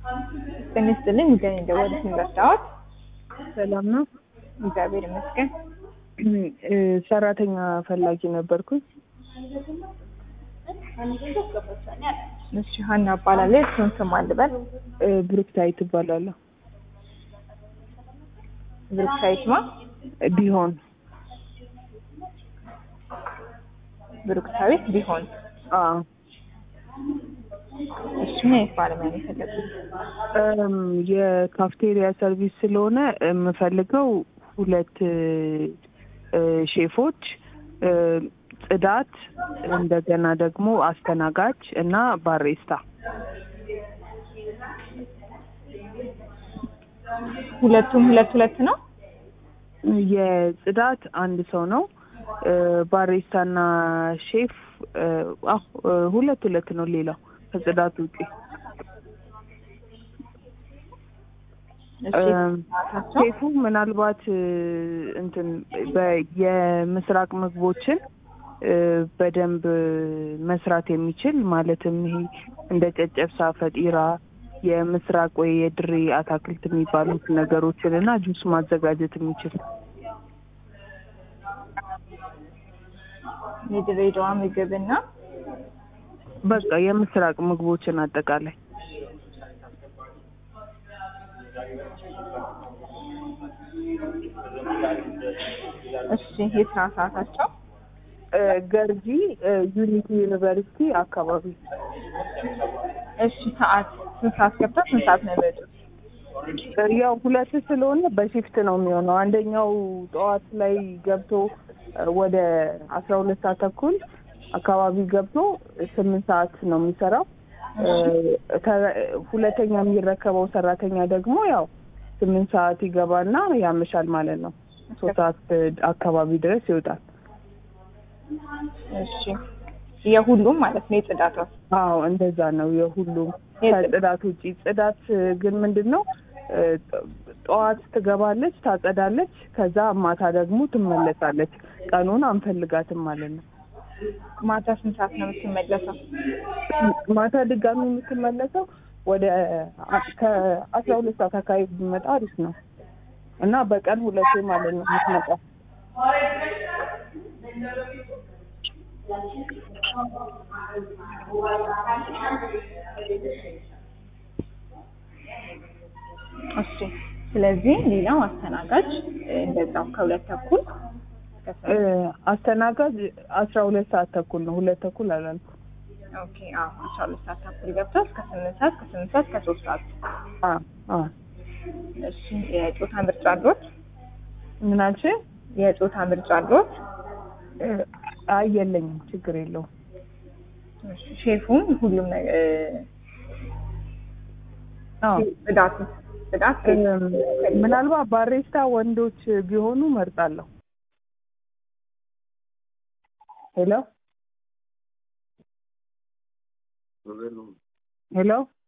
ጤና ይስጥልኝ። ሚገኝ እንደወደት ረዳዎት? ሰላም ነው። እግዚአብሔር ይመስገን። እ ሰራተኛ ፈላጊ ነበርኩኝ። እሺ ሀና እባላለሁ። የእሱን ስም አልበል። እ ብሩክታይት እባላለሁ። ብሩክሳይት ማ ቢሆን ብሩክሳዊት ቢሆን። አዎ እሺ ምን አይነት ባለሙያ ነው የፈለጉት? እም የካፍቴሪያ ሰርቪስ ስለሆነ የምፈልገው ሁለት እ ሼፎች እ ጽዳት፣ እንደገና ደግሞ አስተናጋጅ እና ባሬስታ ሁለቱም ሁለት ሁለት ነው። የጽዳት አንድ ሰው ነው። እ ባሬስታና ሼፍ እ አዎ እ ሁለት ሁለት ነው። ሌላው ከጽዳት ውጪ እሺ እም ሰዓታቸው? ሼፉ ምናልባት እ እንትን በ- የምስራቅ ምግቦችን እ በደንብ መስራት የሚችል ማለትም ይሄ እንደ ጨጨብሳ፣ ፈጢራ፣ የምስራቅ ወይ የድሬ አታክልት የሚባሉት ነገሮችን እና ጁስ ማዘጋጀት የሚችል የድሬዳዋ ምግብና በቃ የምስራቅ ምግቦችን አጠቃላይ እሺ የስራ ሰዓታቸው? እ ገርጂ እ ዩኒቲ ዩኒቨርሲቲ አካባቢ እሺ ሰዓት ስንት ሰዓት ገብተው ስንት ሰዓት ነው የሚወጡት? ያው ሁለት ስለሆነ በሺፍት ነው የሚሆነው። አንደኛው ጠዋት ላይ ገብቶ እ ወደ አስራ ሁለት ሰዓት ተኩል አካባቢ ገብቶ ስምንት ሰዓት ነው የሚሰራው። እ ተ- ሁለተኛ የሚረከበው ሰራተኛ ደግሞ ያው ስምንት ሰዓት ይገባና ያመሻል ማለት ነው። ሶስት ሰዓት አካባቢ ድረስ ይወጣል። እሺ የሁሉም ማለት ነው የጽዳቷ? አዎ እንደዛ ነው የሁሉም የጽ- ከጽዳት ውጪ። ጽዳት ግን ምንድን ነው እ ጠዋት ትገባለች፣ ታጸዳለች፣ ከዛ ማታ ደግሞ ትመለሳለች። ቀኑን አንፈልጋትም ማለት ነው። ማታ ስንት ሰዓት ነው የምትመለሰው? ማታ ድጋሚ የምትመለሰው ወደ አ- ከአስራ ሁለት ሰዓት አካባቢ ቢመጣ አሪፍ ነው እና በቀን ሁለቴ ማለት ነው የምትመጣው። እሺ ስለዚህ ሌላው አስተናጋጅ እ እንደዛው ከሁለት ተኩል እስከ እ ስምንት አስተናጋጅ አስራ ሁለት ሰዓት ተኩል ነው፣ ሁለት ተኩል አላልኩም። ኦኬ አዎ አስራ ሁለት ሰዓት ተኩል ገብተው እስከ ስምንት ሰዓት ከስምንት ሰዓት እስከ ሶስት ሰዓት አ አ እሺ የጾታ ምርጫ አለዎት? ምን አልሽ? የጾታ ምርጫ አለዎት? እ አይ የለኝም፣ ችግር የለውም። እሺ ሼፉም ሁሉም ነገር አዎ ጽዳቱ ጽዳት እም፣ ምናልባት ባሬስታ ወንዶች ቢሆኑ መርጣለሁ። ሄሎ ሄሎ